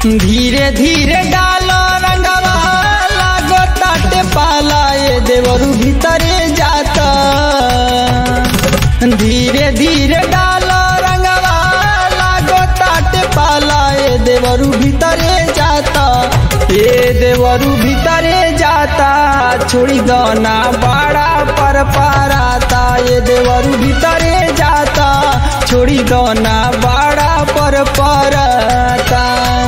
धीरे धीरे डालो रंगवा लागो ताटे पाला ये देवरू भीतरे जाता धीरे धीरे डालो रंगवा लागो ताटे पाला ये देवरू भीतरे जाता ये देवरू भीतरे जाता छोड़ी दो ना बड़ा पर पाराता ये देवरू भीतरे जाता छोड़ी दो ना बड़ा पर पाराता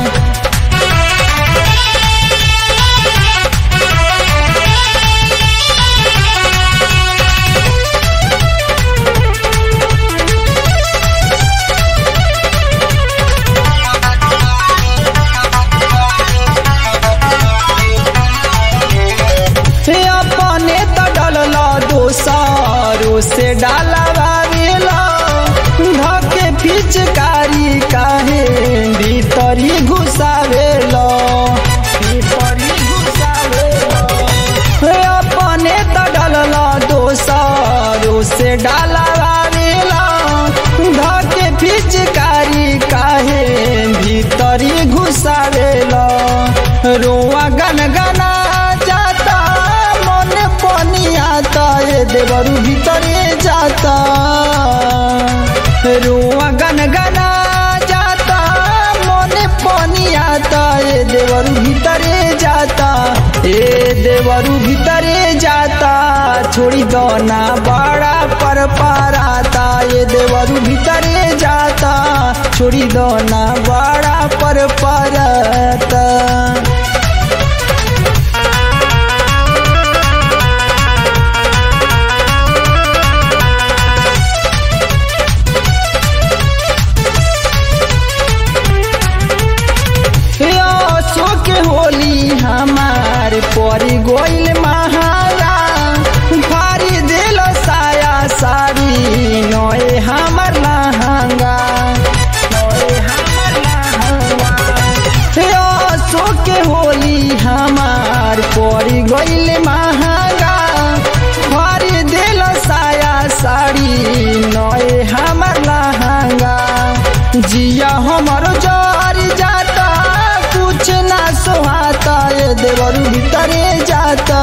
हे अपने त डलला दोसारो से डालवा वेला धके पिचकारी काहे भीतरी घुसावेला भीतरी घुसावेला हे अपने त डलला दोसारो से डालवा वेला धके पिचकारी काहे भीतरी घुसावेला रोआ गनगना जाता मन पानी आता ये देवरू भीतरे जाता रुआ गनगना जाता मन पानी आता ये देवरू भीतरे जाता ये देवरू भीतरे जाता छोड़ी दो ना बड़ा पर पाराता ये देवरू भीतरे जाता छोड़ी दो ना बड़ा पर पाराता सो के होली हमार परी गोइल महारा भारी दिल साया साड़ी नोए हमर लहंगा नोए हमर लहंगा सो के होली हमार परी गोइल महंगा भारी दिल साया साड़ी नोए हमर लहंगा जिया हमर जर जाता कुछ ना सोहाता ये देवरू भीतरे जाता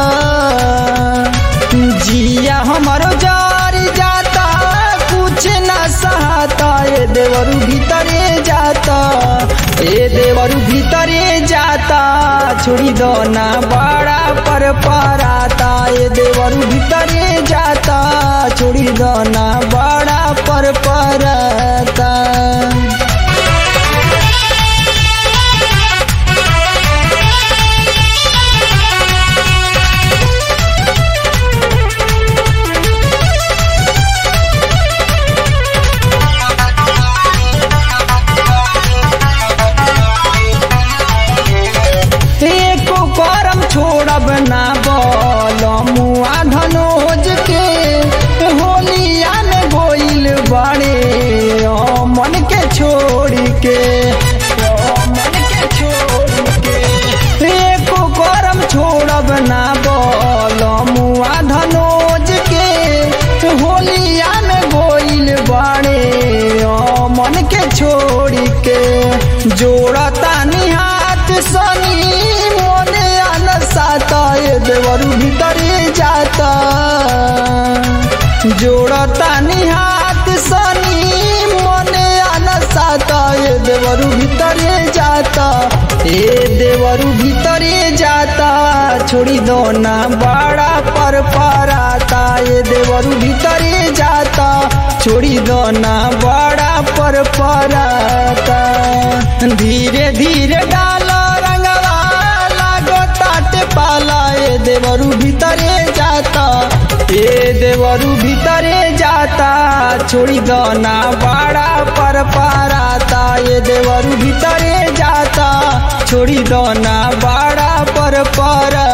जिया हमर जर जाता कुछ ना सहाता ये देवरू भीतरे जाता ये देवरू भीतरे जाता छोड़ी दो ना बड़ा पर पराता ये देवरू भीतरे जाता छोड़ी दो ना बड़ा पर पराता एको करम छोड़ब ना बोल मुआ धनोज के होलिया में गोइल बड़े ओ मन के छोड़ के ओ मन के छोड़ के एको करम छोड़ब ना बोल मुआ धनोज के होलिया में गोइल बड़े ओ मन के छोड़ के जोड़ता निहात सनी मोने अनसाता ये देवरू भीतरे जाता जोड़ता निहात सनी मोने अनसाता ये देवरू भीतरे जाता ए देवरू भीतरे जाता छोड़ी दो ना बड़ा पर पराता ये देवरू भीतरे जाता छोड़ी दो ना बड़ा पर पराता धीरे धीरे डालो रंगवा लागो ताटे पाला ये देवरू भीतरे जाता ये देवरू भीतरे जाता छोड़ी दो ना बड़ा पर पाराता ये देवरू भीतरे जाता छोड़ी दो ना बड़ा पर पर